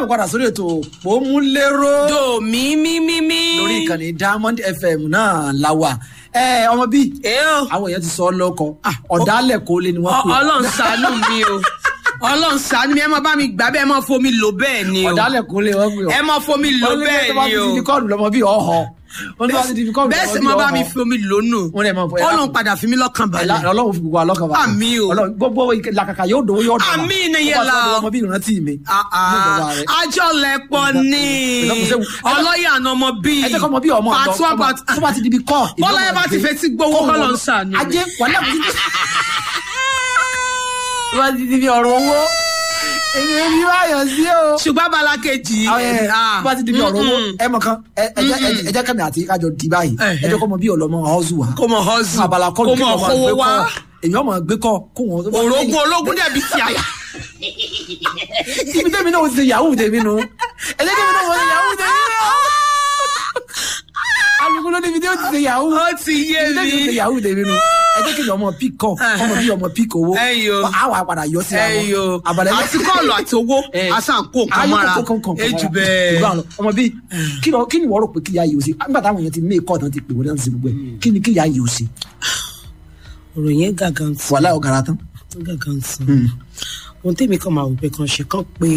káàbọ̀ padà sórí ètò òpómúléró do mi mi mi mi. lórí ìkànnì diamond fm náà la wà ẹ ọmọ bíi èé o àwọn èèyàn ti sọ ọ lọkọ ọ̀dàlẹ̀ kò lè ní wọ́n Ọ- pè é. ọlọ́run ṣàánú mi o ọlọ́run ṣàánú mi ẹ máa bá mi gbà bẹ́ẹ̀ ẹ máa fomi lò bẹ́ẹ̀ ni o ọ̀dàlẹ̀ kò lè wọ́n pè ọ́. ẹ máa fomi lò Wọ́n ní bẹ́ẹ̀ tó bá ni ti o di kọ́ọ̀lù lọ́mọ bíi ọ̀họ́ wọ́n ní tó bá ti di kọ́ọ̀lù bẹ́ẹ̀ sì máa bá mi fomi lò nù Wọ́n ní ẹ máa fọ- ẹ ọlọ́run lápò. padà fi mí lọ́kàn balẹ̀ ọlọ́run fi gbogbo alọ́kàn bá Àmín o. Ọlọ́run gbogbo làkàkà yóò dòwó yóò dọ̀la Àmín ni yẹn la. ọmọ bíi ìrántí mi Ah, ah. ní ìjọba rẹ. àjọlẹ̀pọ̀ ni Ìlọ́kùnṣẹ́wù. ọlọ́yà àna ọmọ bíi ẹ jẹ́ kọ́ ọmọ bíi ọmọ ọ̀dọ́ part one part tó bá ti di bí kọ́ bọ́lá ẹ bá ti fẹ́ ti gbowó kọ́ lọ ń ṣàánú ajé wàhálà kò ti tó bá ti di bí ọ̀rọ̀ owó èmi èmi báyọ̀ sí o. ṣùgbọ́n abala kejì àwọn ẹ ah, tó bá ti di bí ọ̀rọ̀ owó mm-mm. ẹ mọ̀ kan ẹ ẹ jẹ́- ẹ jẹ́- ẹ jẹ́ kẹ́mi àti kájọ di báyìí Ẹ̀hẹ́. ẹ jẹ́ kọ́ ọmọ bíi ọlọ́mọ ọ̀hún wà. kó mọ hustle fún abala kọ́ kó kí mọ ọmọ kówó gbé wá kọ́ èyí ọmọ gbé kọ́ kó wọn. òrógùn ológun dẹ̀bi ti àyà. ibi tẹ́mi náà ti ṣe yahoo tèmi nu ẹ jẹ́ kẹ́mi náà wọ́n ṣe yahoo tèmi nu. alùpùpù ló níbi tí ó ti ṣe yahoo. ó ti yé ibi tẹ́mi ó ti ṣe mi. yahoo tèmi nu ẹ jẹ́ kí ni ọmọ pík kọ́ ọmọ bí ọmọ pík owó Ẹyọ. àwọn àpàdà yọ sí àwọn ẹyọ abalẹ̀ àti kọ́ọ̀lù àti owó asanko nǹkan mọ́ra ejù bẹ́ẹ̀. ọmọ bíi kí ni kí ni wọ́n rò pé kí ya yìí ó ṣe nígbà táwọn èèyàn ti mé kọ́ ọ̀tàn ti pè wọ́n náà ti ṣe gbogbo ẹ̀ kí ni kí ya yìí ó ṣe ọ̀rọ̀ yẹn gàgàn tì wàhálà ọ̀gá tán. gàgàn tì ohun tèmi kan máa wò pé kan ṣe kán pé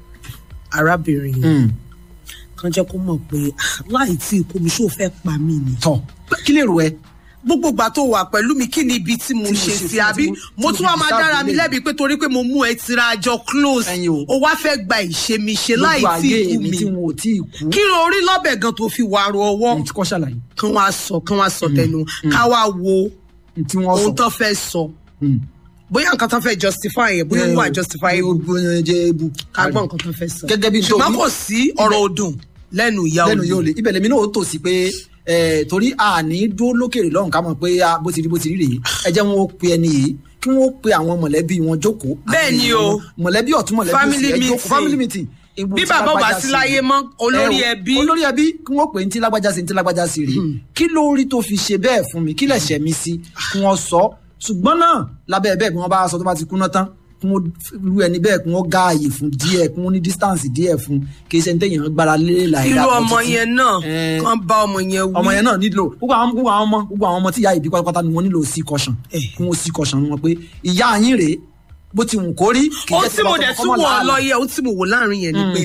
arábìnrin yìí kan jẹ́ kó mọ̀ pé ah, láì tí ikú mi ṣó fẹ́ pa mí ni. tọ kí lè rò ẹ. gbogbo ìgbà tó wà pẹ̀lú mi kí ni ibi tí mo Tí mo ṣe ṣe sí fún ẹ, àbí tí mo- mo tí tún mo wá máa deserve dára mi lélẹ̀. lẹ́bi pé torí pé mo mú ẹ tira jọ close Ẹyin o. o wá fẹ́ gba ìṣe mi ṣe láì gbogbo tí ayé ikú mi mi tí wọn ò tí ì kú. kí ló rí lọ́bẹ̀ gan tó fi wàrò ọwọ́ n ti kọ́ ṣàlàyé kán wá sọ kán wá sọ tẹnu ká wá wo n tí wọ́n sọ. ohun tó fẹ́ sọ Mm. bóyá nǹkan tó fẹ́ justify yẹn bóyá ó wà justify Ó gbó yẹn jẹ́ ebu. ká gbọ́ nǹkan tó fẹ́ sọ. Gẹ́gẹ́ bí n tó ṣùgbọ́n wí. kò sí ọ̀rọ̀ òdùn lẹ́nu ìyá lẹ́nu òní. yóò lè ibẹ̀ lèmi náà ó tò sí pé ẹ̀, torí àní dúró lókèrè lọ́run ká mọ̀ pé ah, bó ti rí bó ti rí rèé ẹ jẹ́ wọn ó pe ẹni yìí kí wọ́n ó pe àwọn mọ̀lẹ́bí wọn jókòó. Bẹ́ẹ̀ ni o. mọ̀lẹ́bí ọ̀tún mọ̀lẹ́bí Family òsì ẹ jókòó meeting. family meeting. Ibo bí tí bàbá ò bá lágbájá sí sí láyé rèé. mọ́ olórí Ẹ o, ẹbí olórí ẹbí kí wọ́n pè ní tí lágbájá sí ní tí lágbájá sí rèé kí ló rí tó fi ṣe bẹ́ẹ̀ fún mi kí lẹ̀ṣẹ̀ mi sí kí wọ́n sọ ṣùgbọ́n náà lábẹ́ bẹ́ẹ̀ bí wọ́n bá sọ tó bá ti kúná tán kí wọ́n lu ẹni bẹ́ẹ̀ kí wọ́n gá ààyè fún díẹ̀ kí wọ́n ní distance díẹ̀ fún kì í ṣe ní téèyàn gbára lé láì irú dàpọ̀ ọmọ títí. yẹn náà Eh, kán bá ọmọ yẹn wí. ọmọ yẹn náà nílò gbogbo àwọn gbogbo àwọn ọmọ gbogbo àwọn ọmọ tí ìyá ìbí pátápátá ni wọ́n nílò sí caution Eh. kí wọ́n sí caution wọn pé ìyá yín rèé bó ti wù kó rí kì í ó jẹ́ tí tí mo wọ́n dẹ̀ kọ́kọ́ tún mọ́ wọ̀ làálàá. lọ́yẹ̀ ó tí mo wò láàrin yẹn ni pé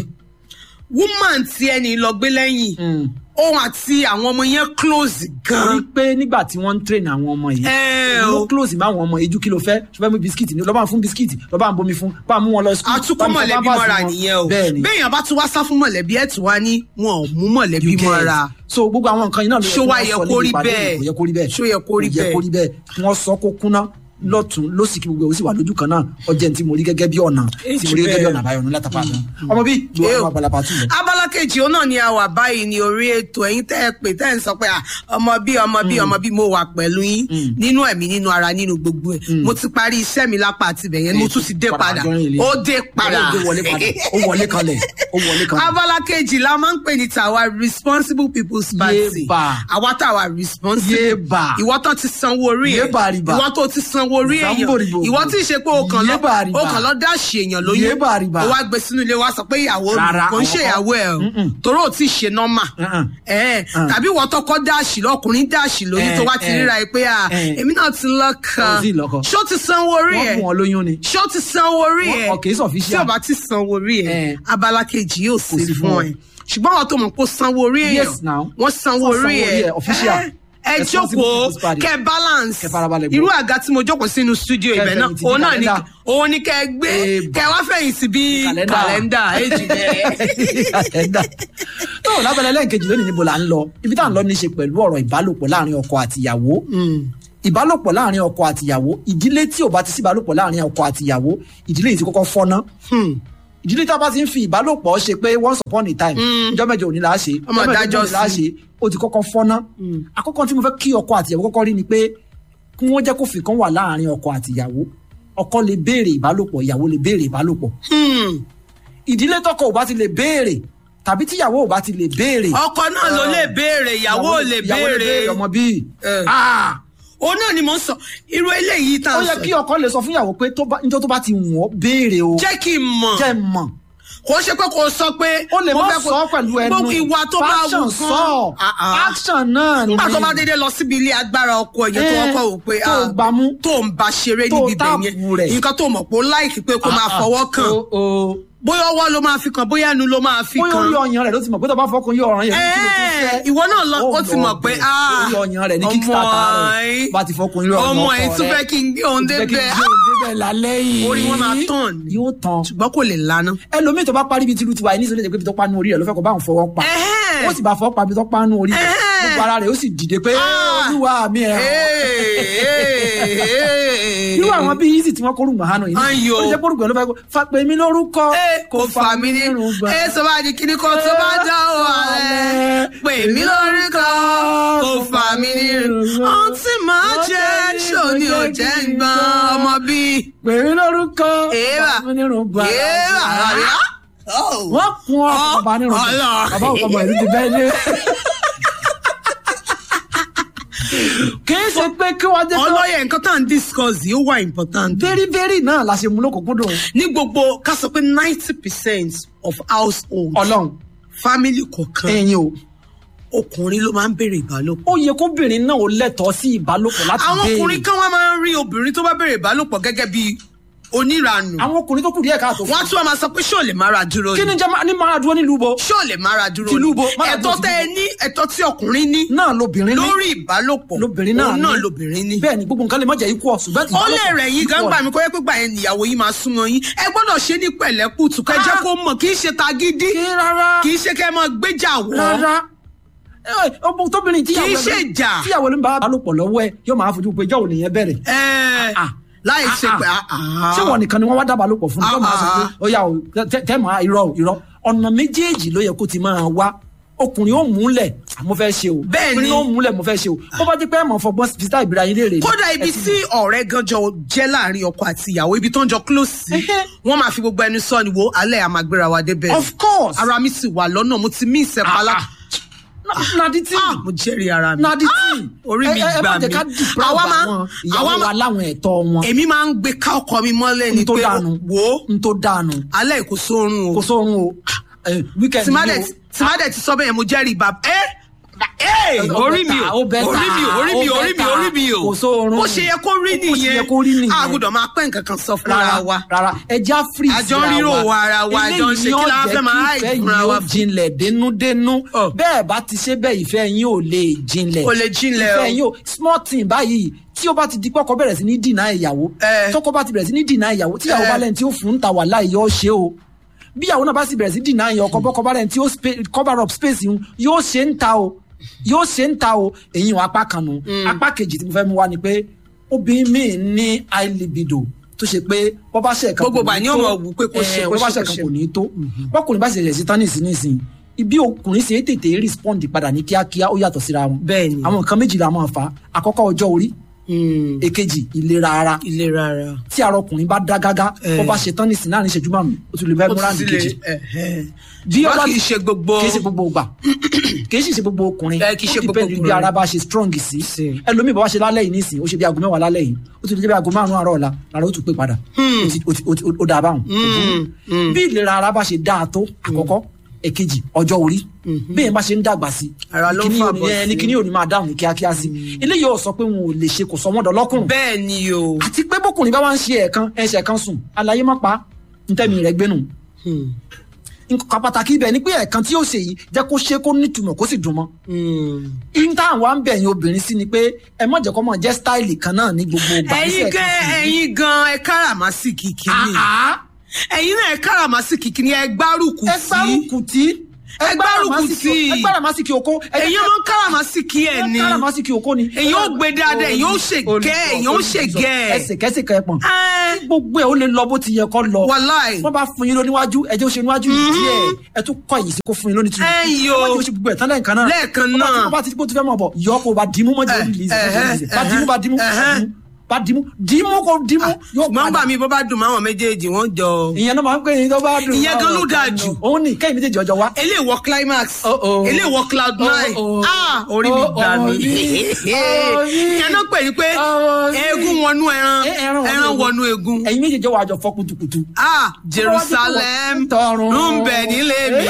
woman tí ẹni lọ gbé lẹ́yìn Mm. òun àti àwọn ọmọ yẹn close torí gan. pé nígbà tí wọ́n ń train àwọn ọmọ yìí ẹ ló o close má àwọn ọmọ ijú kí ló fẹ́ ṣọfẹ́ mú bisikíìtì ni lọ́ba fún bisikíìtì lọ́ba ń bomi fún bá mú wọn lọ school àtúkọ̀ bá mú fún mọ̀lẹ́bí pampers mọ́ra wọn. nìyẹn o bẹ́ẹ̀ ni béèyàn bá tún wá sá fún mọ̀lẹ́bí ẹ̀ tún wá ní wọn ò mú mọ̀lẹ́bí you get mọ́ra. so gbogbo àwọn nǹkan yìí náà ló Ṣó wá yẹ kí wọ́n sọ kó níbi rí ìpàdé bẹ́ẹ̀? yìí. kò yẹ kó rí bẹ́ẹ̀ Ṣó yẹ kó rí kò yẹ bẹ́ẹ̀? kó rí bẹ́ẹ̀ kí wọ́n sọ kó kúnná lọ́tún lọ́sì kí gbogbo ẹ̀ ó sì wà lójú kan náà ọjọ́ ní tí mo rí gẹ́gẹ́ bí ọ̀nà tí mo rí gẹ́gẹ́ bí ọ̀nà àbáyọ ní látàpá àná ọmọ bí gbọ́ Ew. àwọn àgbàlagbà tún lọ. abala kejì òun náà ni a wà báyìí ní orí ètò ẹ̀yin tẹ́ ẹ pè tẹ́ ẹ ń sọ pé à, ọmọ bí ọmọ bí ọmọ bí mo wà pẹ̀lú yín nínú ẹ̀mí nínú ara nínú gbogbo ẹ̀ mo ti parí iṣẹ́ mi lápá àti ibẹ̀yẹn mo tún ti dé Padà padà àjọyìn ilé. ó dé padà ó wọlé padà ó wọlé kanlẹ̀ ó wọlé kanlẹ̀. abala kejì la máa ń pè ní tàwa responsible people's party Yéèbà. àwa tàwa responsible Yéèbà. ìwọ tó ti sanwó orí ẹ Yéèbà rìbà. ìwọ tó ti sanwó orí èèyàn Zamboribo. ìwọ tí ì ṣe pé o kàn lọ Yéèbà rìbà. o kàn lọ dáṣì èèyàn lóyún Yéèbà rìbà. o wá gbé sínú ilé wa sọ pé ìyàwó mi Rárá, kò ń ṣe àwọn ìyàwó ẹ o Mm-mm. torí ò tí ì ṣe nọ́mà Mm-mm. ẹ Mm. tàbí ìwọ tọkọ dáṣì lọkùnrin dáṣì lóyún Eh, tó wá ti eh, ríra ẹ pé à eh. èmi náà ti lọ́kàn Ó sì lọ́kọ. ṣó ti sanwó orí wọ́n ẹ fún wọn lóyún ni. ṣó ti sanwó orí Wọ́n- ẹ okay, it's official. tí o bá ti sanwó orí ẹ Eh. abala kejì yóò sí sí fún fún ẹ ọ. ṣùgbọ́n àwọn tó mọ̀ pé ó sanwó orí èèyàn Yes, now. wọ́n sanwó Wọ́n orí sanwó orí ẹ ẹ, official. ẹ ẹ Responsible jókòó People's Party. kẹ balance Kẹ farabalẹ̀ gbọ́. irú àga tí mo jókòó sínú studio Kẹ ibẹ̀ náà fẹ̀yìntì bí òun náà ni kàlẹ́ndà. òun ni kẹ gbé Èèbà. kẹ wá fẹ̀yìntì bí Kàlẹ́ndà. kàlẹ́ndà èjì bẹ́ẹ̀. ẹ̀dá tó lábẹ́lẹ́ lẹ́ẹ̀kejì lónìí níbo là ń lọ ibi tá à ń lọ ní í ṣe pẹ̀lú ọ̀rọ̀ ìbálòpọ̀ láàrin ọkọ àtìyàwó ìbálòpọ̀ láàrin ọkọ àtìyàwó ìdílé tí ò bá ti sí ìbálòpọ̀ láàrin ọkọ àtìyàwó ìdílé yìí ti kọ́kọ́ fọ́ná ìdílé tá a bá ti ń fi ìbálòpọ̀ ṣe pé once upon a time ìjọ mẹ́jọ òní là á ṣe Ọmọ ìjọ mẹ́jọ ìdájọ́ òní là á sí. ṣe ó ti kọ́kọ́ fọ́ná àkọ́kọ́ tí mo fẹ́ kí ọkọ àtìyàwó kọ́kọ́ rí ni pé kí wọ́n jẹ́ kó fi kan wà láàrin ọkọ àtìyàwó ọkọ lè béèrè ìbálòpọ̀ ìyàwó lè béèrè ìbálòpọ̀ ìdílé tọkọ ò bá ti lè béèrè tàbí tíyàwó ò bá ti lè béèrè. ọkọ náà ló lè béèrè ìyàwó ò lè béèrè ọmọ bíi. Eh. Ah! òun náà ni mo ń sọ irú eléyìí tá ó a yẹ sọ kí ọkọ lè sọ fún ìyàwó pé tó bá níjọ́ tó bá ti wọ́n béèrè o jẹ́ kí n mọ̀ jẹ́ mọ̀ kò ṣe pé kò sọ pé. ó lè mo má fẹ́ kó- sọ pẹ̀lú ẹnu gbogbo ìwà tó bá wù Fashion kan. sọ Ah, ah. action náà ni nígbà tó bá dédé lọ síbi ilé agbára ọkọ yẹn tó Eh, ọkọ wò pé tó ah, gbámú. tó ń bá ṣeré Tó níbi ibẹ̀ táàpù rẹ̀. yẹn nǹkan tó mọ̀ pé ó láìkí pé kó máa Ah, ah. fọwọ́ kàn Ó- ó. bóyá ọwọ́ ló máa fi kàn bóyá ẹnu ló máa fi bóyá kàn. orí ọyàn rẹ̀ ló ti mọ̀ pé tó bá fọkùn yóò ọ̀ràn yẹn kí ló tún fẹ́. Ẹ́ẹ̀, ìwọ náà lọ ó ti mọ̀ pé ah, orí ọyàn rẹ̀ ní kickstarter rẹ̀ bá ti fọkùn yóò ọ̀ràn ọmọ ọkọ ẹ̀ tún rẹ̀. fẹ́ kí n gbé òun Tún fẹ́ kí n débẹ̀ gbé òun débẹ̀ lálẹ́ yìí. Orí wọn máa tàn ni. yóò tàn. ṣùgbọ́n kò lè lana. ẹlòmíì tó bá parí ibi tìlú tiwa yìí nítorí pé ibi tó pa nù orí rẹ̀ ló fẹ́ kó bá òun fọwọ́ pa Ẹ̀hẹ́n. ó sì bá fọwọ́ pa ibi tó pa nù orí rẹ̀ Ẹ̀hẹ́n. gbogbo ara rẹ̀ ó sì dìde pé Ah. olúwa mi ẹ̀ Ee, irú àwọn bíi easy tí wọ́n kórùn mọ̀hánù yìí Ayò. ó lè jẹ́ kórùn pẹ̀lú fẹ́ fa pé mi lórúkọ Ee, kò fà mí ní ee sọ bá di kíní kan tó bá dá o alẹ́ pè mí lórí kan kò fà mí ní ohun tí màá jẹ́ ṣò ní ò jẹ́ ń gbọ́n ọmọ bíi pè mí lórúkọ èèbà fa mi nírun gbà èèbà àríyá. wọ́n kun ọkọ̀ bàbá nírun gbà Ọlọ́run. bàbá òkò ọmọ ìlú ti bẹ́ẹ̀ lé. kì í ṣe pé kí wọ́n jẹ́ pé ọlọ́yẹ̀ nǹkan tá à ń discuss yìí ó wà important. very very náà la ṣe mú lókùnkúndùn ní gbogbo ká sọ pé ninety percent of household ọlọ́run family kọ̀ọ̀kan ẹ̀yin o ọkùnrin ló máa ń béèrè ìbálòpọ̀. ó yẹ kóbìnrin náà ó lẹ́tọ̀ọ́ sí ìbálòpọ̀ láti àwọn béèrè ọkùnrin kan wá máa ń rí obìnrin tó bá béèrè ìbálòpọ̀ gẹ́gẹ́ bí oníranù. àwọn ọkùnrin tó kù díẹ̀ káàtó wọ́n á tún wá máa sọ pé ṣé ò lè mára dúró kí ni jẹ́ máa- ní máa dúró nílùú bo ṣé ò lè mára dúró Tìlú bo, mára ẹ̀tọ́ dúró tẹ ẹ ní ẹ̀tọ́ tí ọkùnrin ní náà lobìnrin ní lórí ìbálòpọ̀ lobìnrin náà òun náà ní. lobìnrin ní. bẹ́ẹ̀ ni gbogbo nǹkan lè má jẹ́ ikú ọ̀ ṣùgbọ́n ó lè rẹ̀ yín gan gbà mí kó yẹ pé gbà yẹn níyàwó yín máa súnmọ́ yín ẹ gbọ́dọ̀ ṣe ní pẹ̀lẹ́kùtù kẹ́ jẹ́ kó mọ̀ kì í ṣe tagídí kí rárá kì í ṣe kẹ́ mọ́ gbéjà wọ́. rárá Ẹ, ọmọ tóbìnrin tíyàwó Kì í ẹ- ṣe ìjà. tíyàwó ló ń bá a lò pọ̀ lọ́wọ́ ẹ yóò máa fojú pé jọ́wọ́ nìyẹn bẹ̀rẹ̀ Ẹ, Ah. láì ṣe Ah, pé ah. ah, ṣé wọn nìkan ni wọn wá dábàá lò pọ̀ fún un tó máa sọ pé Ah, ó yà ó tẹ- tẹ mọ́ irọ́ o, irọ́ ọ̀nà méjèèjì ló yẹ kó ti máa wá ọkùnrin ó múlẹ̀ mo fẹ́ ṣe o Bẹ́ẹ̀ ni. ọkùnrin ó múlẹ̀ mo fẹ́ ṣe o bó bá ti pẹ́ mọ̀ fọgbọ́n fisita ìbíra yín léèrè ni. kódà ibi Ẹ ti tí ọ̀rẹ́ gan jọ jẹ́ láàrin ọkọ àti ìyàwó ibi tó ń jọ close sí Ẹhẹ́. wọ́n máa fi gbogbo ẹnu sọ ni wo alẹ́ àmàgbéra wa débẹ̀ of course ara mi sì wà lọ́nà mo ti mí ìsẹ̀pálá Na- na di tí mo jẹ́rìí ara mi na di tí orí mi Ẹ- ẹ- ẹ gbà má jẹ́ mí. ká deprive Àwa máa- àwọn ìyàwó àwa máa- wa láwọn ẹ̀tọ́ wọn èmi máa ń gbé ká ọkọ mi mọ́lẹ̀ ni n tó pé dànù wo n tó dànù alẹ́ kò sórun o kò sórun o Ẹ, weekend tí má ni dẹ̀ o. tí má dẹ̀ ti sọ bẹ́ẹ̀ yẹn mo jẹ́rìí bàbá ẹ́ ẹ́ Ó orí mi bẹ́tà, o ó bẹ́tà, orí mi o orí mi o ó orí mi bẹ́tà. orí mi o Kò sórun. bó ṣe yẹ kó rí Bó ṣe nìyẹn yẹ kó rí nìyẹn. a gbọ́dọ̀ máa pẹ́ nǹkan kan sọ fúnra rárá wa. rárá ẹja free Àjọ ń ríro wa ara wa, àjọ ń ṣe kí la fẹ́ máa hide fúnra wa ìfẹ́ yìí ó jinlẹ̀ dénúdénú Ọ̀. bẹ́ẹ̀ bá ti ṣe bẹ́ẹ̀ ìfẹ́ yín ò lè jinlẹ̀ Kò lè jinlẹ̀ o. ìfẹ́ yín ò small thing báyìí tí ó bá ti di pọ́kọ bẹ̀rẹ̀ sí ní dìnnà ìyàwó Ẹ. tọkọ bá ti bẹ̀rẹ̀ sí ní dìnnà ìyàwó tí ìyàwó Ẹ. bá lẹ́ni tí ó fún ń ta wà láì yọ ṣe o bí ìyàwó náà bá sì bẹ̀rẹ̀ sí dìnnà ìyàwó ọkọ bọ́kọ bá lẹ́ni tí ó spa- cover up space yìí yóò ṣe ń ta o yóò ṣe ń ta o èyí wọn apá kan nu apá kejì tí mo fẹ́ mú wá ni pé obìnrin míì ní high libido tó ṣe pé bọ́ bá ṣe ẹ̀kan Gbogbo kò ìgbà ní ni ó tó. mọ̀ wù pé kó ṣe, Eh, kó bọ́ bá ṣe, ṣe kó ẹ̀kan ṣe. kò ní tó bọ́kùnrin bá ṣe ṣẹ̀ṣẹ̀ sí tán nísinsìnyí ibi ọkùnrin ṣe é tètè respond padà ní kíákíá ó yàtọ̀ síra wọn Bẹ́ẹ̀ ni. àwọn nǹkan méjì la máa fà á àkọ́kọ́ ọjọ́ orí èkejì ìlera ara ìlera ara. tí ara ọkùnrin bá dá gágá Eh. bó bá ṣe tán nísìnyí láàrin ìṣẹ́jú márùn-ún ó tún lè fẹ́ ó múra ti ní kejì sílẹ̀ ẹ̀hẹ́. bí Ṣùgbọ́n ọba kì í ṣe gbogbo kì í ṣe gbogbo gbà kì í sì ṣe gbogbo ọkùnrin Eh, kì í ṣe Ó gbogbo depend bí ọkùnrin. ara bá ṣe strong sí Sí. ẹlòmíì bá wá ṣe lálẹ́ yìí nísìnyí ó ṣe bí aago mẹ́wàá lálẹ́ yìí ó tún lè jẹ́ bí aago márùn-ún àárọ̀ ọ̀la lára ó tún pè padà ó ti- ó ti- ó ti- ó dáa báwọn bí ìlera ara bá ṣe dáa tó àkọ́kọ́ èkejì ọjọ́ orí bí èèyàn bá ṣe ń dàgbà sí Ara ló ń ìkíní fàbọ̀ òní- ẹni sí. kíní òní máa dáhùn ní kíákíá sí eléyìí ò sọ pé wọn ò lè ṣe kò sọ wọn dọlọ́kùnrin bẹ́ẹ̀ ni o. àti pé bókùnrin bá wá ń ṣe ẹ̀ẹ̀kan ẹ̀ṣẹ̀ kan sùn àlàyé má pa ntẹ́mi rẹ̀ gbénu Hmm. nǹkan pàtàkì ibẹ̀ ni pé ẹ̀ẹ̀kan tí yóò ṣe yìí jẹ́ kó ṣe kó nítumọ̀ kó sì dùn mọ́ Hmm. níta wa ń bẹ̀yìn obìnrin sí ni pé ẹ má jẹ́ kó mọ̀ jẹ́ stáìlì kan náà ní gbogbo ìgbà ẹ̀yin iṣẹ́ gan kan sí. ẹ̀yin gan ẹ káràmásìkì kìíní Ah, ẹ̀yin náà ẹ káràmásìkì kìíní ẹ gbárùkù ah, ẹ gbárùkù tí Ẹ gbárùkù tí. ẹ gbárùkù tí oko ẹ ẹ̀yin máa ń káràmásìkì ẹ̀ ni gbárùkù tí oko ni. Èyí ó gbé dáadáa, èyí ó ṣègẹ́, èyí ó ṣègẹ́. ẹsẹ̀kẹsẹ̀kẹ pọ̀n Ẹ́, gbogbo ẹ̀ ó lè lọ bó ti yẹ kó lọ wàláì wọ́n bá fún yín lóníwájú ẹjẹ́ ó ṣe níwájú yìí díẹ̀ ẹ tún kọ́ yìí sí kó fún yín lóní tuntun Ẹ yo. wọ́n yóò ṣe gbogbo ẹ̀ tán lẹ́ẹ̀kan náà Lẹ́ẹ̀kan Wọ́n bá ti- náà. wọ́n bá ti kó tó fẹ́ mọ̀ bọ̀ yọ kó bá dimú mọ́jọ́ Ẹ, rìlíìsì ẹhẹ́, bá dimú bá dimú ẹhẹ́. bá dìímú dìímú kò dìímú yóò ṣùgbọ́n gbà mí bó bá dùn máwọn méjèèjì wọ́n jọ. ìyẹn náà máa ń pè ní tó bá dùn. Ìyẹn gan ló dáa jù. òun ní kẹ́yìn méjèèjì ọjọ́ wa. eléyìí wọ climax Oh, oh. eléyìí wọ cloud nine Oh, oh. ah orí mi Oh, gbà ọmọ mí. mi. Ọmọ mi. ìyẹn náà pè ní pé Ọmọ mi. eégún wọnú ẹran Eh, ẹran wọnú ẹran egun. wọnú eégún. ẹ̀yin méjèèjì wà jọ fọ́ kutukutu. ah Jerusalem Tọ̀run. ń bẹ nílé mi.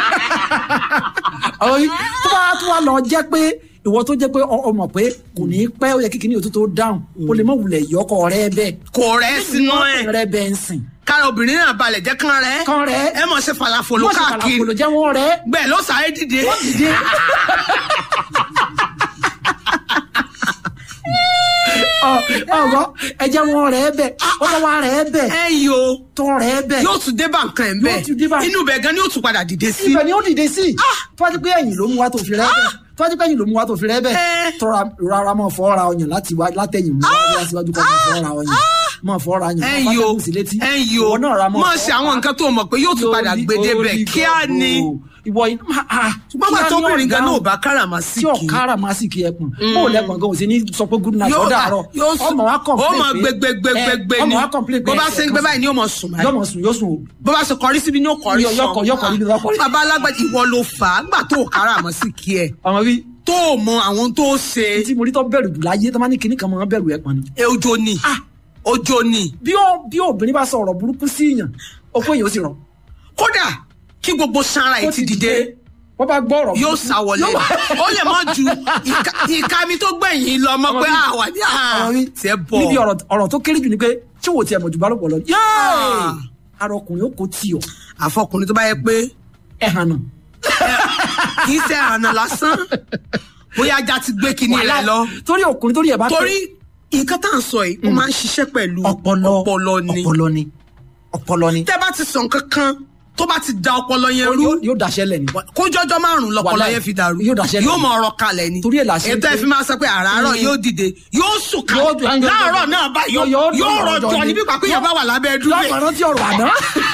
ọ̀rí tó bá tó wá lọ jẹ́ pé ìwọ tó jẹ́ pé ọ ọ mọ̀ pé kò ní pẹ́ ó yẹ kíkiní òtún tó dáhùn o lè mọ̀ wulẹ̀ yọkọ rẹ bẹ́ẹ̀. kò rẹ́ sínú ẹ̀ rẹ bẹ́ẹ̀ ń sìn. kára obìnrin náà balẹ̀ jẹ́ kán rẹ́ Kán rẹ́. ẹ mọ̀ ṣe falafolo wọ́n sì káàkiri kàlàkùlù jẹ́ wọ́n rẹ. bẹ́ẹ̀ ló sáré dìde. wọ́n dìde. ọ̀gọ́ ẹ̀jẹ̀ wọn rẹ̀ bẹ̀ wọ́n wá rẹ̀ bẹ̀ ẹ yìí o tọ́ rẹ̀ bẹ̀. yóò tún dé bá nǹkan ẹ̀ ń Yóò tún dé bá- bẹ́ẹ̀ inú bẹ̀ gan ni yóò tún padà dìde sí. ibẹ̀ ni ó dìde sí tó bá ti pé ẹ̀yìn ló mú wa tó fi rẹ́ bẹ̀ tó bá ti pé ẹ̀yìn ló mú wa tó fi rẹ́ bẹ̀ Eh. tọ́ra rárá mọ́ fọ́ ra ọyàn láti wá látẹ̀yìn mú wá síwájú kọ́ mọ́ fọ́ ra ọyàn mọ́ fọ́ ra ọyàn ẹ yìí o fàtẹ́gùn sí létí ẹ yìí o ìwọ náà ra mọ́ mọ̀ fọ́ ṣe àwọn pa. nǹkan tó mọ̀ pé yóò tún padà Lórí- gbé débẹ̀ lórí kíá ni. gbogbo. ìwọ yìí máa ṣùgbọ́n bá tóbìnrin gan náà ò bá káràmà sí tí ò kì í. kára máa sì kí ẹpọn bó o lẹpọn gan o sì ní sọ pé good night yóò ọdọ àárọ̀ yóò sùn ọmọ wa complain ó mọ pé- gbẹgbẹgbẹgbẹ ẹ, ni ọmọ wa complain pé bó bá ẹsẹ̀ ṣe ń gbé kan báyìí ni yóò mọ sùn báyìí yọmọ sùn yóò sùn o bó bá ṣe kọrí síbi ni yóò kọrí Yọ- yọkọ- yọkọ níbi tó kọrí. bàbá alágbàjì ìwọ ló fà á gbà tó káràmà sí kí ẹ ọmọ bí tó o mọ àwọn tó ṣe tí mo rí tó bẹ̀rù jù láyé tó máa ní kinní kan máa bẹ̀rù ẹpọn ni. ẹ ojo ni ojo ni bí ó bí obìnrin bá sọ ọ̀rọ̀ burúkú sí yàn ó pé èèyàn ó sì rọ. kódà kí gbogbo sanra ẹ ti dìde wọ́n bá gbọ́ ọ̀rọ̀ yóò burúkú, sá wọlé yóò wá- ó lè mọ ju ìka- ìka mi tó gbẹ̀yìn lọ mọ Ọmọ pé mi- àwà ní ọmọ mi, tiẹ̀ bọ̀ níbi ọ̀rọ̀ ọ̀rọ̀ tó kéré jù ni pé tí wò ó tiẹ̀ mọ̀ jù bá lọ́pọ̀ lọ. Ah. ara ọkùnrin ó kó tì ọ́ àfọkùnrin tó bá yẹ pé ẹ̀ hàn náà. kì í ṣe àná lásán bóyá ajá ti gbé kinní rẹ lọ torí ọkùnrin torí ẹ̀ bá pé- torí nǹkan tá à ń sọ yìí ó máa ń ṣiṣẹ́ pẹ̀lú ọpọlọ ọpọlọ ni ọpọlọ ni ọpọlọ ni tẹ́ bá ti sọ nǹkan kan tó bá ti da ọpọlọ yẹn rú yóò yóò daṣẹ́ lẹ̀ ni. kó jọjọ márùn lọpọlọ Wàláhì, yẹn fi dàrú yóò dàṣẹ́ yóò lẹ̀. mọ ọ̀rọ̀ kalẹ̀ ni Torí ẹ̀ la ṣe ń ètò ẹ pé- fi máa sọ pé àràárọ̀ Mm. yóò dìde yóò sùn ká Yóò- yóò- yóò- láàárọ̀ náà bá yóò yóò- yóò yóò rọjò rọjò ní ni. bí pàpẹ́ yẹn bá wà lábẹ́ dúró lọ́pọ̀ rántí ọ̀rọ̀ àná.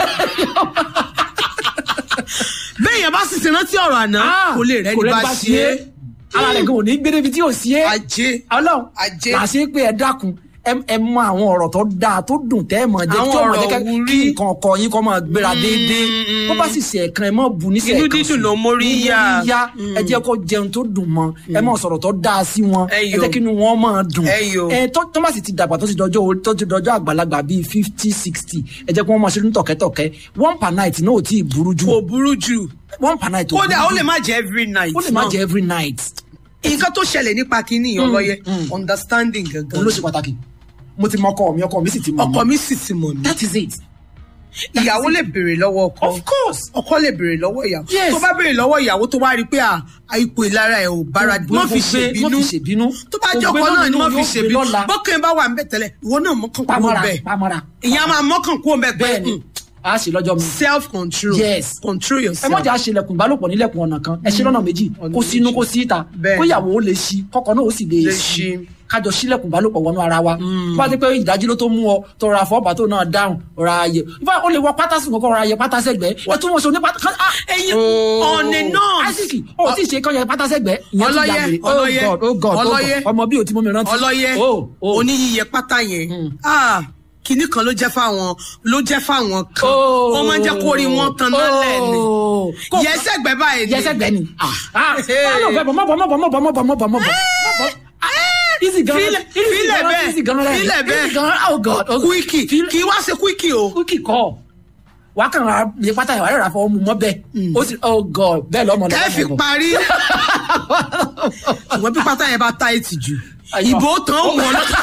bẹ́ẹ̀ yẹn bá sì ti rántí ọ̀rọ̀ àná kò lè rẹ́ ní bá ṣe é ara rẹ̀ gan ò ní gbé débi tí ò sí é. ajé ọlọ́run Ajé. là á ṣe é pé ẹ dákun ẹ ẹ mọ àwọn ọ̀rọ̀ tó dáa tó dùn tẹ́ ẹ mọ̀ jẹ́ Àwọn tí ó mọ̀ ọ̀rọ̀ jẹ́ kẹ́- wúrí. kí nǹkan ọkọ yín kọ́ máa gbéra déédéé bó bá sì ṣe ẹ̀kan ẹ mọ̀ bù ní sẹ̀kan Inú dídùn ló mórí yá. yá ẹ jẹ́ kó jẹun tó dùn mọ́ ẹ mọ̀ sọ̀rọ̀ tó dáa sí wọn ẹ Ẹyọ. jẹ́ kí inú wọn máa dùn Ẹyọ. ẹ tó tó bá sì ti dàgbà tó ti dọjọ́ orí- tó ti dọjọ́ àgbàlagbà bíi fifty sixty ẹ jẹ́ kí wọ́n máa ṣe ní tọ̀kẹ́tọ̀kẹ́ one per night náà ò tí ì burú jù kò burú jù one per night ò burú kódà ó jù. lè má jẹ́ every night ó lè má náà. jẹ every night nǹkan tó ṣẹlẹ̀ nípa kínní ọlọ́yẹ understanding òun gangan ló ṣe pàtàkì mo ti mọ ọkọ mi ọkọ mi sì ti mọ ọkọ mi sì ti mọ̀ mí that is it ìyàwó lè béèrè lọ́wọ́ ọkọ of course ọkọ lè béèrè lọ́wọ́ ìyàwó Yes. tó bá béèrè lọ́wọ́ ìyàwó tó wá rí i pé à à, ipò ìlara ẹ̀ ò bára má fi ṣèbínú má fi ṣèbínú tó bá jẹ́ Ògbé ọkọ náà ni má lónìí fi yóò gbé ṣèbínú lọ́la. bọ́kàn bá wà ń bẹ̀ tẹ́lẹ̀ ìwọ náà mọ́kàn kúrò pamọ́ra bẹ́ẹ̀ pamọ́ra ìyẹn a máa mọ́kàn kúrò bẹ́ẹ̀ pé bẹ́ẹ̀ ni a ṣe lọ́jọ́ mi self control Yes. control ẹ yourself mọ̀jà ṣílẹ̀kùn ìbálòpọ̀ nílẹ̀kùn ọ̀nà kan ẹ ṣe lọ́nà méjì Ọ̀nà kó sínú méjì. kó sí ìta Bẹ́ẹ̀ kó ni. ìyàwó ó lè ṣí kọ́kọ́ náà ó sì lè Lè ṣí ṣí. kájọ sílẹ̀kùn ìbálòpọ̀ wọnú ara wa tó bá ti pé ìdájí ló tó mú ọ tó ra fọ́ọ̀bà tó náà dáhùn ra ayé ìfá ó lè wọ pátá sùn kọ́kọ́ ra ayé pátá sẹ́gbẹ́ ẹ tún wọn sọ ní pátá kan ah Ẹyin, on and on. Isaac ó tí ì ṣe kọ́ yẹ pátá sẹ́gbẹ́ ìyẹn tún Ọlọ́yẹ, yàgbé ọlọ́yẹ, oh god oh god oh ọlọ́yẹ. god ọmọ bí o ti mú mi rántí ọlọ́yẹ oh oh oníyíyẹ pátá yẹn ah kinní kan ló jẹ́ fáwọn ló jẹ́ fáwọn kan Oh. wọ́n máa ń jẹ́ kó rí wọn tan náà lẹ́ni Oh. Kó- yẹsẹ̀gbẹ́ báyìí ni yẹsẹ gbẹ ni. ah alo bẹ bọ mọ bọ mọ bọ mọ bọ mọ bọ mọ bọ mọ bọ. easy gan Filẹ̀- filẹ̀ bẹ́ẹ̀, easy gan rẹ filẹ̀ bẹ́ẹ̀. easy gan oh god oh god. kúíkì kì í wá ṣe kúíkì o kúkì kọ wàá kàn ra iye pátá ìwà rẹ̀ rà fọwọ́ mu mọ́ bẹ́ẹ̀ ó sì oh god bẹ́ẹ̀ lọ́mọ ẹ fi parí ṣùgbọ́n bí pátá yẹn bá tá ètì jù Ayọ̀. ìbò tán ó mọ̀ lọ́tà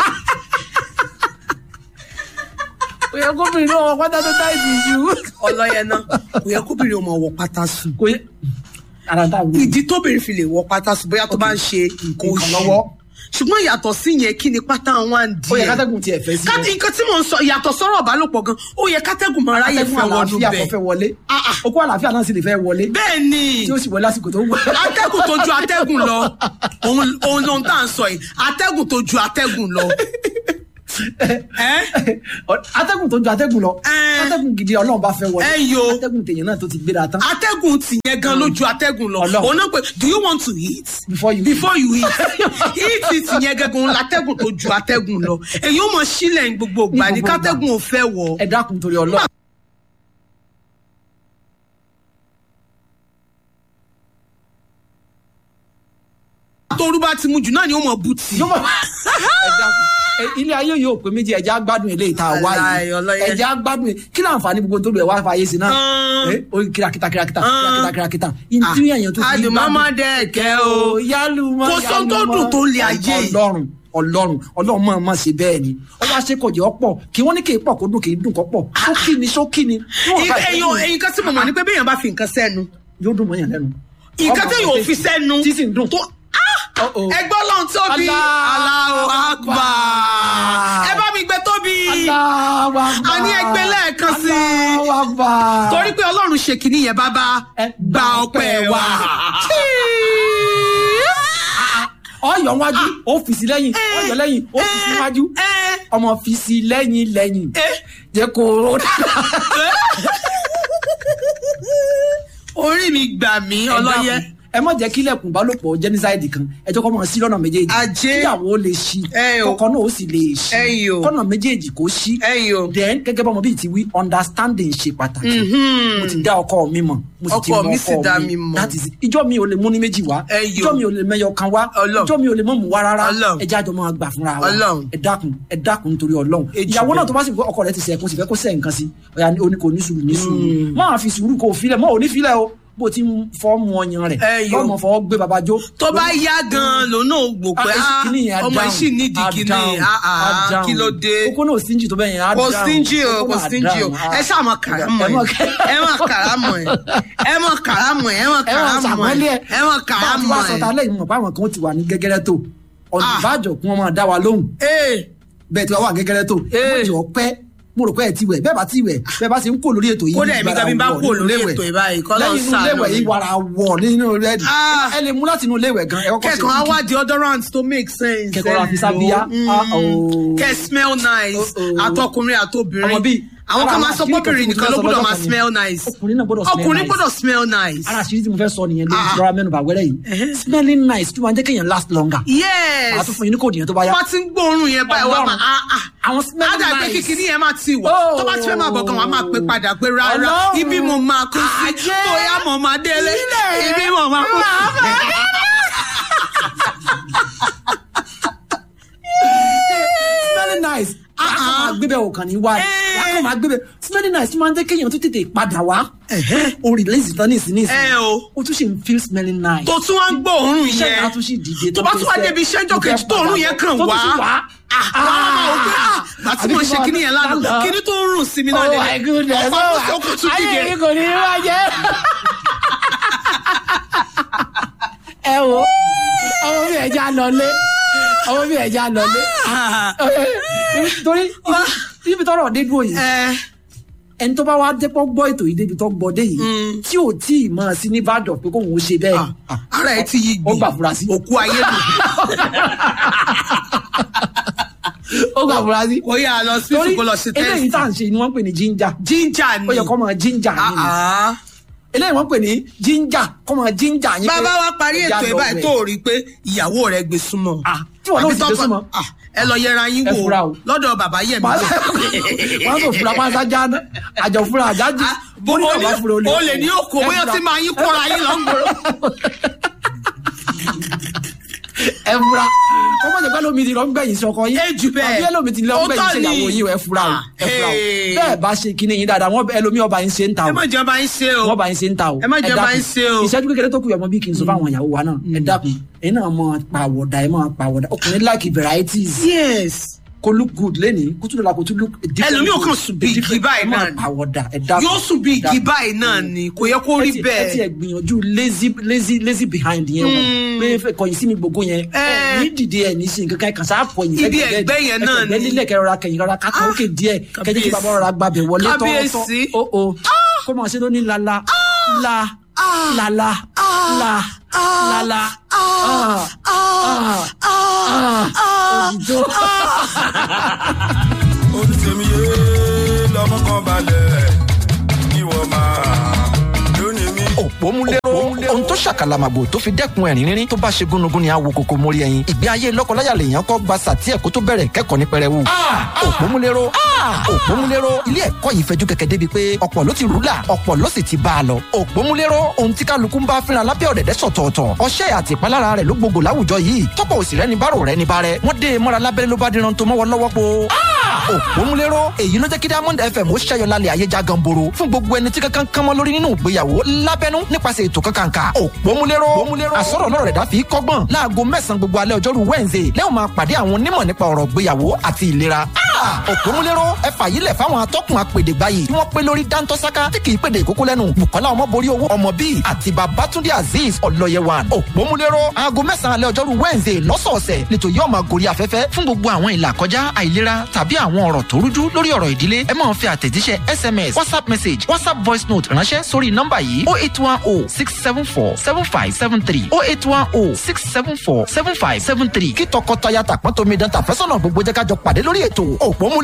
kò yẹ kó bìnrin náà wọ pátá tó táìsì ju. ọlọ́yẹ náà kò yẹ kóbìnrin ọmọ wọ pátá sùn kò yẹ ara tá a wù. ìdí tóbìnrin fi lè wọ pátá sùn bóyá tó bá ń ṣe nǹkan Nǹkan oṣù lọ́wọ́. ṣùgbọ́n yàtọ̀ sí yẹn kí ni pátá wọn ń di ó yẹ ẹ̀? kátẹ́gùn tiẹ̀ fẹ́ sí ká nǹkan tí mò ń sọ ìyàtọ̀ sọ́rọ̀ ìbálòpọ̀ gan ó yẹ kátẹ́gùn máa ráyè kátẹ́gùn fẹ́ wọnú àlàáfíà kò bẹ́ẹ̀ fẹ́ wọlé Ah, ah. okó àlàáfíà náà sì lè fẹ́ wọlé bẹ́ẹ̀ ni tí ó sì wọlé lásìkò tó wọ. atẹ́gùn tó ju atẹ́gùn lọ òun òun ló ń tà ń sọ yìí atẹ́gùn tó ju atẹ́gùn lọ atẹ́gùn tó ju atẹ́gùn lọ Ẹ́. atẹ́gùn gidi ọlọ́run bá fẹ́ wọlé Ẹ yo. atẹ́gùn tèèyàn náà tó ti gbéra tán atẹ́gùn tìyẹn gan lójú atẹ́gùn lọ Ọlọ́run. òun náà pé do you want to eat before you before you eat eat tìyẹn gangan látẹ́gùn tó ju atẹ́gùn lọ èyí ó mọ sílẹ̀ ní gbogbo ìgbà ní gbogbo ìgbà. kátẹ́gùn ò fẹ́ wọ̀ ẹ dákun torí ọlọ́run. torú bá ti mu jù náà ni ó mọ bùtì. yóò mọ̀ ẹ dákun ẹ, ilé ayé yóò pé méjì ẹja gbádùn eléyìí tá a wá Aláì, yìí ọlọ́yẹ. ẹja gbádùn ẹ kí láǹfààní gbogbo tó lù ẹ wá fàyè sí náà Hàn. ẹ orí kìràkìtà kìràkìtà Hàn. kìràkìtà kìràkìtà ìdí èèyàn tó fi àdùnmọ́mọ́ dẹ́ẹ̀kẹ́ o yálù mọ́ Kò sóhun tó dùn tó lé ayé yìí. ọlọ́run ọlọ́run ọlọ́run máa ma ṣe bẹ́ẹ̀ ni ó wá ṣe kọjá ọ̀pọ̀ kí wọ́n ní kì í pọ̀ kó dùn kì í dùn kó pọ̀ ṣókí ni ṣókí ni níwọ̀n bá ẹyin ìṣẹ́jú ẹyin kan tí mo mọ̀ ní pé bí èèyàn bá fi nǹkan sẹ́nu yóò dùn mọ́yàn lẹ́nu. nǹkan Ọmọ tí yóò fi sẹ́nu tí sì ń dùn. tó Uh-oh. ẹgbọ́n lọ́n tóbi Allahu Allahu Akbar ẹ bá mi gbé tóbi Allahu Akbar. a ní ẹgbẹ́ lẹ́ẹ̀kan sí i. Allahu Akbar. torí pé ọlọ́run ṣe kìíní yẹn bàbá Ẹ gba ọpẹ́ wa. ọyọ wájú ó fi sí lẹ́yìn ọyọ lẹ́yìn ó fi sí wájú ẹ ọmọ fi sí lẹ́yìn lẹ́yìn ẹ jẹ́ kó o orí mi gbà mí ọlọ́yẹ ẹ mọ̀ jẹ́ kí ilẹ̀kùn ìbálòpọ̀ jẹ́nísáìdì kan ẹ jẹ́ kó mọ̀ sí lọ́nà méjèèjì Ajé. kíyàwó lè ṣí Ẹ o. kọ́kọ́ náà ó sì lè ṣí Ẹ yo. kọ́nà méjèèjì kó ṣí ẹ̀yin o then gẹ́gẹ́ bọ́mọ bíi ti wí understanding ṣe pàtàkì mo ti dá ọkọ mi mọ̀ mo sì ti Ọkọ mọ mi sì dá mi mọ̀. that is it. ìjọ mi ò lè mú ní méjì wá Ẹ yo. ìjọ mi ò lè mẹyọ kan wá Ọlọ́run. ìjọ mi ò lè mọ̀ mú wá rárá Ọlọ́run. ẹ jẹ́ àjọ máa gbà fúnra wa Ọlọ́run. ẹ dákun ẹ dákun nítorí Ọlọ́run Ejì ìyàwó náà bẹ́ẹ̀. tó bá sì fẹ́ ọkọ rẹ ti sẹ̀kún sì fẹ́ kó sẹ̀ nǹkan sí ọ̀yà oní kò ní sùúrù ní sùúrù máa fi sùúrù kò filẹ̀ mọ́ ò ní filẹ̀ o bó ti ń fọ́ mu ọyàn rẹ̀ Ẹ yo. lọ́mọ fọwọ́ gbé babajó tó bá yá gan-an lòun náà gbò pé Ah, ah, kíní yẹn á ọmọ dáhùn, yìí sì nídìí á kíní dáhùn, ah, á ah, dáhùn. kí ló dé kókó náà ò stingy tó bẹ́ẹ̀ yẹn á kò dáhùn. stingy o Kókó kò náà á stingy o dáhùn, á- ẹ ṣáà mọ kàrámọ̀ Ẹ mọ- ẹ ẹ mọ kàrámọ̀ ẹ ẹ mọ kàrámọ̀ ẹ ẹ mọ ẹ wọn kàrámọ̀ sàmọ́lé ẹ ẹ ẹ mọ bá a ti kàrámọ̀ wá sọ ta ẹ. lẹ́yìn mọ̀ báwọn kan ti wà ní gẹ́gẹ́rẹ́ tó ọ̀nà Ah. ìbájọ́ kún wọn máa dá wa lóhùn ee bẹ́ẹ̀ tí wọ́n wà gẹ́gẹ́rẹ́ tó Eh. wọ́n jọ pẹ́ mo rò pé ẹ ti wẹ̀ bẹ́ẹ̀ bá ti wẹ̀ bẹ́ẹ̀ bá ti ń kó lórí ètò yìí Kódà èmi gan bí n bá wọ̀ kúrò nínú lórí ilé-ìwẹ̀. ètò yìí báyìí, k'Ọlọ́run lẹ́yìn inú ṣàánú léwẹ̀ mi. yìí wàrà wọ̀ nínú rẹ́ẹ̀dì Ah. ẹ lè mú láti inú léwẹ̀ gan ẹ kọ́kọ́ ṣe kẹkọọ awa deodorant tó make sense Kẹ̀kọ́ ra fi ẹ lò. sábíyá. Mm. Ah, oh. kẹ smell nice Oh, oh. àtọkùnrin ọmọ àtobìnrin bíi àwọn ara kan máa sọ àṣírí pọ́bìnrin kan tí mo nìkan ló fẹ́ sọ gbọ́dọ̀ lọ́jọ́ máa kan smell nìyẹn. nice ọkùnrin náà gbọ́dọ̀ smell ọkùnrin nice. gbọ́dọ̀ smell nice ara àṣírí tí mo fẹ́ sọ nìyẹn ló Ah. ń rọra mẹ́nu bà wẹ́rẹ́ yìí smelling nice tí wọ́n á jẹ́ kéèyàn last longer yes àá tún fún yín ní kóòdù yẹn tó bá yá wọ́n ti ń gbóòórùn yẹn báyìí wọ́n máa ah ah àwọn smelling ádà pé nice kíkiní yẹn máa ti wọ̀ Oh. tó bá ti fẹ́ máa bọ̀ gan wọ́n á máa pè padà pé rárá Ọlọ́run. ibi mo máa kú sí Ajé. bóyá mo máa délé Ilẹ̀. ibi mo máa kú sí. smelling nice Ah, akọ ah. máa gbé bẹ́ẹ̀ òkàn ní wá Eh. akọ máa gbé bẹ́ẹ̀ smelling nice tí máa ń jẹ́ kéèyàn tó tètè padà wá o release tán nísìn nísìn ẹ o o tún ṣe ń feel smelling nice tó tún wá ń gbóòórùn iṣẹ́ yẹn ìyá tún ṣì dìde tó bá tún wá débi iṣẹ́ ìjọ kejì tó òórùn yẹn kàn tó tún wá sì wá gbà tí mo ṣe kíní yẹn lánàá kíní tó ń rùn sí mi náà oh my goodness ọ̀pá oh kò sí okùn tún ayé dìde. mi kò ní í wá jẹ́ ẹ wo ọmọ mi ẹja lọlé ọmọ mi ẹja lọlé torí ibi tọrọ dé dúró yìí ẹ ẹni tó bá wá dépọ́ gbọ́ ètò yìí débi tó gbọ́ dé yìí tí ò tí ì máa sí ní Ìbàdàn pé kóun ó ṣe bẹ́ẹ̀ ah, ara ẹ ti yí ó gbì gbà fura sí òkú ayé nù ó gbà fura sí kò yà lọ sí torí ìsìnkú lọ sí eléyìí tá à tẹ́sì ń ṣe ni wọ́n ń pè ní ginger ginger ni ó yẹ kó máa ginger Ah, yín ni ah. eléyìí wọ́n ń pè ní ginger kó máa ginger yín pé bàbá wa parí ẹja ètò lọ ìbáyìí wẹ̀. tó rí i pé ìyàwó rẹ gbé súnmọ́ Ah, tí wọn náà Àbí sì gbé tọkọ- súnmọ́. Ah, ẹ lọ yẹra yín Ẹ fura wò o. lọ́dọ̀ bàbá yẹmi wọ́n sọ fura pàṣẹ jáná àjọ fura àjájì bó ní bàbá fura o lè ní òkò Ẹ bóyá fura. tí máa yín kóra yín lọ ń gbòòrò. ẹ fura kọ́mọ jẹ́ pẹ́ lómi ti lọ ń gbẹ̀yìn sí ọkọ yín Ẹ jù bẹ́ẹ̀. àbí ẹlòmí ti lọ ń gbẹ̀yìn sí Ó tọ́ ni. ìyàwó yín ẹ fura o ẹ fura o Hey. bẹ́ẹ̀ bá ṣe kíní yín dáadáa wọ́n ẹlòmí ọba yín ṣe ń ta ẹ o má jẹ́ bá yín ṣe o wọ́n bá yín ṣe ń ta o Ẹ má jẹ́ dákun. bá yín ṣe o. ìṣẹ́jú kékeré tó kù yọmọ bí kì í sọ fáwọn ìyàwó wa náà ẹ dákun ẹ̀yin náà máa pàwọ̀dà ẹ máa pàwọ̀dà ọkùnrin like varieties yes kó look good lẹ́nìí kó tún lọ́la kó tún look different Ẹlòmíì ò kàn good. sùn bí igi Different. báyìí Ẹ máa náà ni. pàwọ̀dà ẹ dákun yóò sùn bí igi dákun báyìí náà ni kò yẹ kó rí ẹ ti ẹ ti bẹ́ẹ̀ ẹ gbìyànjú lazy lazy lazy behind yẹn o pé fẹ kọyìn sí mi gbogbo yẹn Eh. ẹ ní dìde ẹ ní sin kankan kàn sáà pọyìn Ibi ẹ̀gbẹ́ yẹn náà ẹgbẹ́ ni. lílẹ̀ kẹrọra kẹyìn rọra kákan ókè díẹ̀ kẹjẹ kí bàbá rọra gbàbẹ̀ wọlé tọ́tọ́ Kábíyèsí. o o kó mọ̀ ṣe ló ní lala la lala la lala ah ah ah òjijì. olùsèmi yé lọmọ kan balẹ̀ ìwọ máa lónìí mi. òpómúléró ohun tó ṣàkàlàmàgbò tó fi dẹ́kun ẹ̀rín rírín tó bá ṣe gúnugún ni àwo kòkó mórí ẹyin ìgbé ayé lọ́kọláya lèèyàn kọ́ gba sàtí ẹ̀kọ́ tó bẹ̀rẹ̀ kẹ́kọ̀ọ́ ní pẹrẹwu. òpómúléró òpómúléró ilé ẹ̀kọ́ yìí fẹjú kẹ̀kẹ́ débi pé ọ̀pọ̀ ló ti rúlà ọ̀pọ̀ ló sì ti bá a lọ. òpómúléró ohun tí kálukú ń bá fínra lábẹ́ ọ̀dẹ̀dẹ̀ sọ̀tọ̀ọ̀tọ̀ ọṣẹ́ àti ìpalára rẹ̀ ló gbogbo láwùjọ yìí tọ́pọ̀ òsì rẹ̀ ní bárò rẹ̀ ní bárẹ̀ wọ́n dé mọ́ra lábẹ́rẹ́ ló bá diran tó mọ́wọ́ lọ́wọ́ po. òpómúléró èyí ló jẹ́ kí diamond fm ó ṣẹ́yọ lálẹ́ ayé já ganboro fún gbogbo ẹni tí kankan kan mọ́ lórí nínú ìgbéyàwó lábẹ́nú nípasẹ̀ ètò kankanka òpómúléró àsọ̀rọ̀ náà rẹ̀ dáfi kọ́gbọ́n láago mẹ́sàn-án gbogbo alẹ́ ọjọ́rú wednesday lẹ́wọ̀n máa pàdé àwọn onímọ̀ nípa ọ̀rọ̀ ìgbéyàwó àti ìlera òpómúléró ẹ fàyílẹ̀ fáwọn atọ́kùn apèdègbà yìí tí wọ́n pé lórí dáńtọ́sáká tí kì í pèdè ìkókó lẹ́nu bukola ọmọborí owó ọmọ bíi àti babatunde azeez ọlọ́yẹwàn òpómúléró aago mẹ́sàn-án alẹ́ ọjọ́rú wednesday lọ́sọ̀ọ̀sẹ̀ nítorí yóò máa gorí afẹ́fẹ́ fún gbogbo àwọn ìlà kọjá àìlera tàbí àwọn ọ̀rọ̀ tó rújú lórí ọ̀rọ̀ ìdílé ẹ máa fi àtẹ̀jíṣẹ́ sms whatsapp message whatsapp voice note ránṣẹ́ sórí nọ́mbà yìí oh eight one oh six seven four seven five seven three oh eight one oh six seven four seven five seven three kí tọkọtaya tàpọ́n tómi dán tàfẹ́sọ̀nà gbogbo jẹ́ ká jọ pàdé lórí ètò òpómúléró